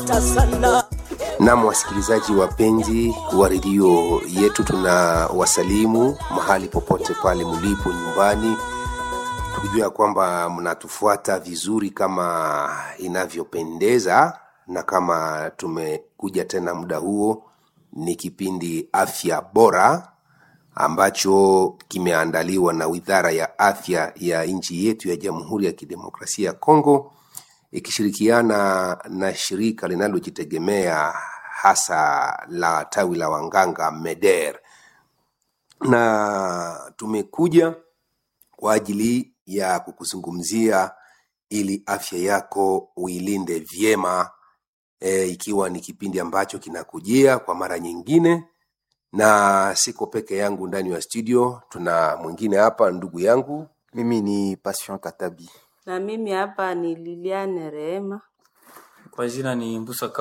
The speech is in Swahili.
napata sana Nam, wasikilizaji wapenzi wa redio yetu, tuna wasalimu mahali popote pale mlipo nyumbani, tukijua kwamba mnatufuata vizuri kama inavyopendeza, na kama tumekuja tena muda huo, ni kipindi afya bora ambacho kimeandaliwa na Wizara ya Afya ya nchi yetu ya Jamhuri ya Kidemokrasia ya Kongo ikishirikiana na shirika linalojitegemea hasa la tawi la wanganga MEDER, na tumekuja kwa ajili ya kukuzungumzia ili afya yako uilinde vyema e, ikiwa ni kipindi ambacho kinakujia kwa mara nyingine, na siko peke yangu ndani ya studio, tuna mwingine hapa, ndugu yangu Mimi ni Passion Katabi. Na mimi hapa ni Liliane Rehema. Kwa jina ni Mbusa